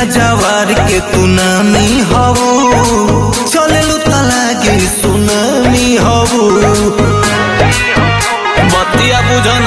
जवार के तू नामी हबू चलेलू तलागे सुनामी हबू बतिया बुझन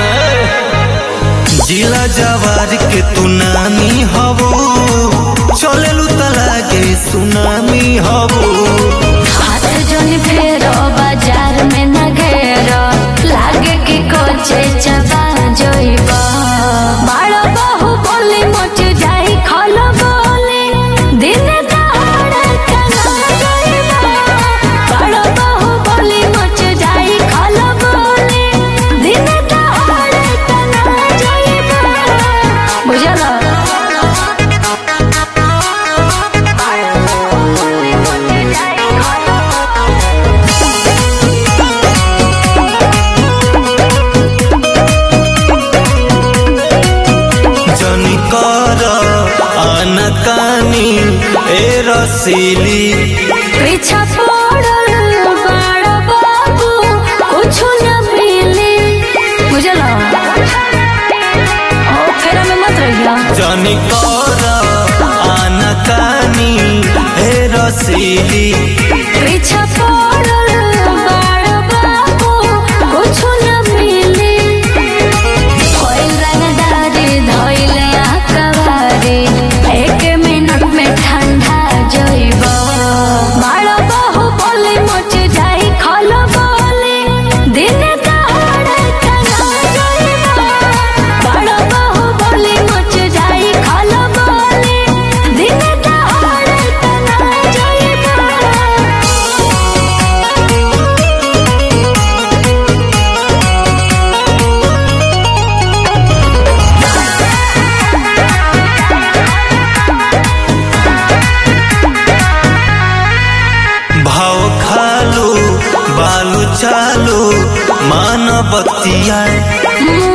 जिला जवार के तू नामी हबू चलेलू तलागे सुनामी हबू हाथ जोन फेरो बाजार में न घेरो लागे कि कोचे चबा जोइब बाड़ो बहु बोली मच जाई खलो बोली दिन दहाड़े कना जोइब बाड़ो बहु बोली मच जाई खलो बोली दिन दहाड़े कना जोइब बुझलो जनी कर अनकानी ए रसीली पीछा पड़ल बड़ बाबू कुछु न मिली बुझलो ओ फेरा में मत रहिया जनी कर अनकानी ए रसीली पीछा पड़ल बड़ बाबू कुछु न मिली कोई रंगदारी धोइले आकवारी एक मिनट में ठंडा जइब बाड़ बहु बोली मच जाई खलो बोली दिन दहाड़े तना जइब बाड़ बहु बोली मच जाई खलो बोली दिन दहाड़े तना जइब भाव खालू बालू चालू मान बतिया मुँह